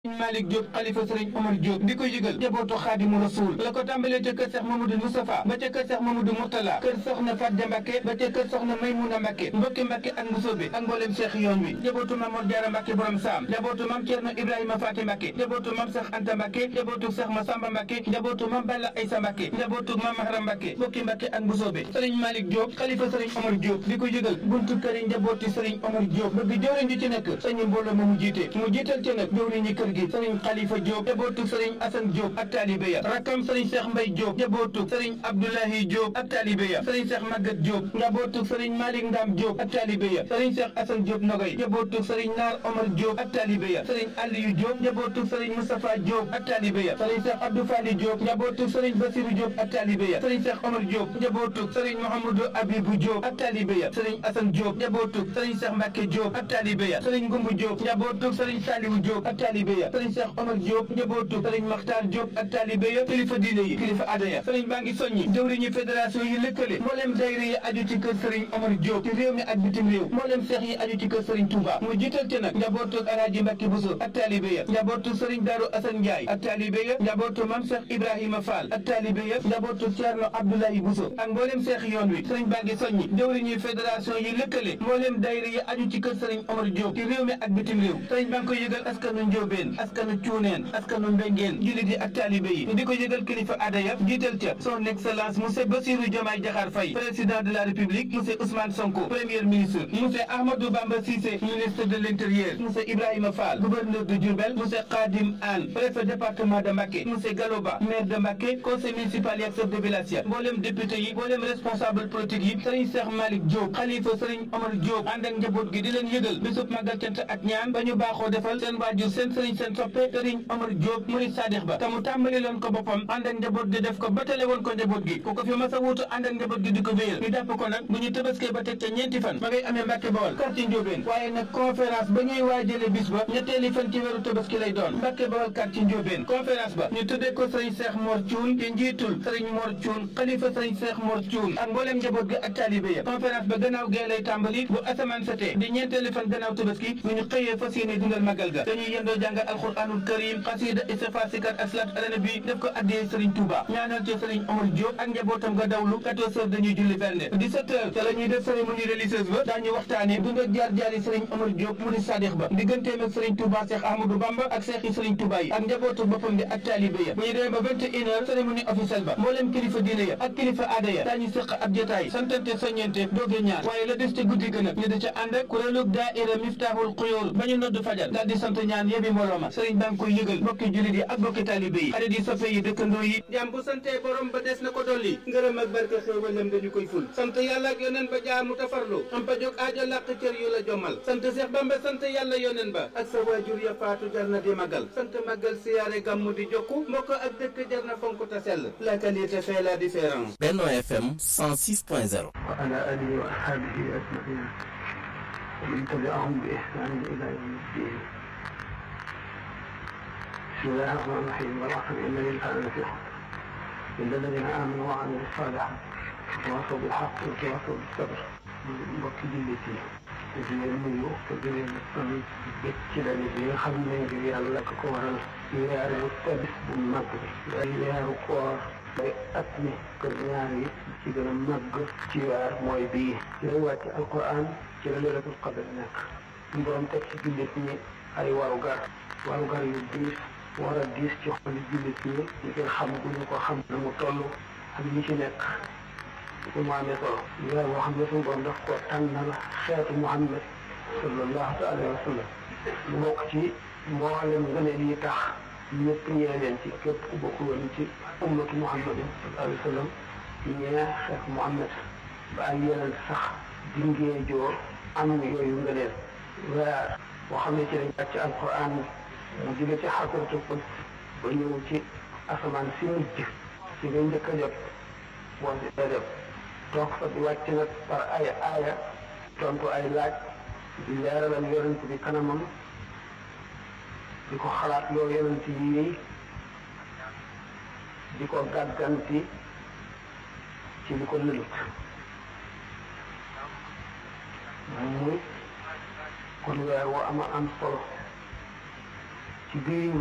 Malick Diop xalifa sëriñ Omar Diop di ko yëgal njabootu xaadimu rasul la ko tàmbalee ca kër Seex Mamadou Moustapha ba ca kër Seex Mamadou Mourtala kër soxna Fatja Mbàkke ba ca kër soxna Maymuna Mbàkke mbokki Mbàkke ak Mbusoobe ak mboolem seex yoon wi njabootu Maam Mor Jaara Mbàkke borom saam njabootu Maam Cerno Ibrahima Faati Mbàkke njabootu Maam Seex Anta Mbàkke njabootu Seex Masamba Mbàkke njabootu Maam Balla Aysa Mbàkke njabootu Maam Mahram Mbàkke mbokki Mbàkke ak Mbusoobe sëriñ Malick Diop xalifa sëriñ Omar Diop di ko yëgal buntu kër yi njabooti sëriñ Omar Diop bëgg jëwriñ ji ci nekk sëriñ mbooloo ma mu jiite mu jiital ci nag jëwriñ ñi kër gi sëriñ Xalifa Diop jabootu sëriñ Assane Diop ak taalibe ya rakkam sëriñ Cheikh Mbaye Diop jabootu sëriñ Abdoulahi Diop ak taalibe ya sëriñ Cheikh Maguette Diop jabootu sëriñ Malick Ndam Diop ak taalibe ya sëriñ Cheikh Assane Diop Nogay jabootu sëriñ Naar Omar Diop ak taalibe ya sëriñ Aliou Diop jabootu sëriñ Moustapha Diop ak taalibe ya sëriñ Cheikh Abdou Fali Diop jabootu sëriñ Basirou Diop ak taalibe ya sëriñ Cheikh Omar Diop jabootu sëriñ Mouhamadou Abibou Diop ak taalibe ya sëriñ Assane Diop jabootu sëriñ Cheikh Mbacke Diop ak taalibe ya sëriñ Goumbu Diop jabootu sëriñ Saliou Diop ak taalibe ya sëriñ Cheikh Omar Diop njabootu sëriñ Maxtaar Diop ak taalibe ya kilifa diine yi kilifa aada ya sëriñ baa ngi soññi jëwriñu fédération yi lëkkale mbooleem dayre yi aju ci kër sëriñ Omar Diop ci réew mi ak bitim réew mbooleem seex yi aju ci kër sëriñ Touba mu jiital ci nag njabootu Alaaji Mbàkke Buso ak taalibe ya njabootu sëriñ Daaru Asan Njaay ak taalibe ya njabootu Mam Seex Ibrahima Fall ak taalibe ya njabootu Ceerno Abdoulaye Buso ak mbooleem seex yoon wi sëriñ baa ngi soññi jëwriñu fédération yi lëkkale mbooleem dayre yi aju ci kër sëriñ Omar Diop ci réew mi ak bitim réew sëriñ baa ngi koy yëgal askanu Njóobeen askanu Cuuneen askanu Mbengeen jullit yi ak taalibe yi di ko yëgal kilifa aada ya jiital ca son excellence monsieur Bassirou Diomaye Diakhar Faye président de la république monsieur Ousmane Sonko premier ministre monsieur Ahmadou Bamba Cissé ministre de l'intérieur monsieur Ibrahima Fall gouverneur de Diourbel monsieur Khadim Anne préfet département de Mbacké monsieur Galoba maire de Mbacké conseil municipal yi ak chef de village ya mboolem député yi mboolem responsable politique yi sëriñ Cheikh Malick Diop xalifa sëriñ Omar Diop ànd ak njaboot gi di leen yëgal bisub màggal cant ak ñaan ba ñu baaxoo defal seen waajur seen sëriñ seen soppe sëriñ Omar Diop murid sadix ba tamu tàmbali loon ko boppam ànd ak njaboot gi def ko batale woon ko njaboot gi ku ko fi mas a wuutu ànd ak njaboot gi di ko wéyal ñu jàpp ko nag bu ñu tëbaskee ba teg ca ñeenti fan ma ngay amee Mbàkke Bawol quartier Njóobeen waaye nag conférence ba ñuy waajale bis ba ñetteeli fan ci weeru tëbaski lay doon Mbàkke Bawol quartier Njóobeen conférence ba ñu tuddee ko sëriñ Seex Mor Cuun te njiitul sëriñ Mor Cuun xalifa sëriñ Seex Mor Cuun ak mbooleem njaboot gi ak taalibe ya conférence ba gannaaw gee lay tàmbali bu asamaan setee di ñeenteeli fan gannaaw tëbaski bu ñu xëyee fas yéene dundal magal ga dañuy yendoo jàngal alxuraanul karim xasida istighfar sikar ak salaat ala nabi def ko addiyee Serigne Touba ñaanal ci Serigne Omar Diop ak njabootam nga dawlu 14 heures dañuy julli berne 17 heures te la ñuy def cérémonie religieuse ba daañu waxtaane dund ak jaar jaari Serigne Omar Diop mu di sadix ba digganteem ak Serigne Touba Cheikh Ahmadou Bamba ak Cheikh yi Serigne Touba yi ak njabootu boppam bi ak taalibe ya bu ñu demee ba 21 heures cérémonie officielle ba mbooleem kilifa diine ya ak kilifa aada ya daañu sëq ab jotaay santante soññente dooge ñaar waaye la des ci guddi gën a ñu da ca ànd ak kuréelug daaira Miftahul Xuyoor ba ñu nodd fajar daal di sant ñaan yebi mbooloo ma Serigne baa ngi koy yëgal bokki jullit yi ak bokki taalibe yi xarit yi soppe yi dëkkandoo yi jàmm bu santee borom ba des na ko dolli ngërëm ak barke xéewalam dañu koy ful sant yàlla ak yoneen ba jaamu tafarlu am pa jóg aajo làq cër yu la jommal sant Seex Bamba sant yàlla yoneen ba ak sa waajur ya faatu jar na di magal sant magal siyaare gàmmu di jokku mbokk ak dëkk jar na fonk ta sell la qualité fait la différence Benno FM 106.0 wa ala alihi wa ashabihi ajmain wa man tabi'ahum bi ihsanin ila yawmi ddin بسم الله الرحمن الرحيم والعصر إن الإنسان لفي خسر إلا الذين آمنوا وعملوا الصالحات وتواصوا بالحق وتواصوا بالصبر mbokki jullit yi di leen nuyu te di leen sant bég ci daje bi nga xam ne ngir yàlla ko ko waral weeru tabis bu mag bi ay weeru koor day at mi kër ñaar yi ci gën a màgg ci weer mooy bii ci lay wàcc alquran ci la leelatul qadr nekk ñu borom teg ci jullit ñi ay warugar warugar yu diis war a diis ci xoli jullit ñi ñi koy xam gu ñu ko xam na mu toll ak ñi ci nekk su mu amee solo weer boo xam ne suñu borom daf ko tànnal xeetu Muhammad sallallahu alayhi wa sallam mu bokk ci mboolem ngëneel yi tax ñëpp ñee leen ci képp ku bokk woon ci ummatu Muhammadin sallallahu alayhi wa sallam ñee xeetu Muhammad ba ay yeneen sax dingee joo am yooyu ngëneel weer boo xam ne ci lañ wàcc alquran mu jóge ci xadratul quds ba ñëw ci asamaan si mujj ci nga njëkk a jot boo si dee def toog fa di wàcc nag par ay aaya tontu ay laaj di leeralal yonent bi kanamam di ko xalaat loo yonent yi di ko gàgganti ci li ko lëlut muy kon weer woo ama am solo ci biir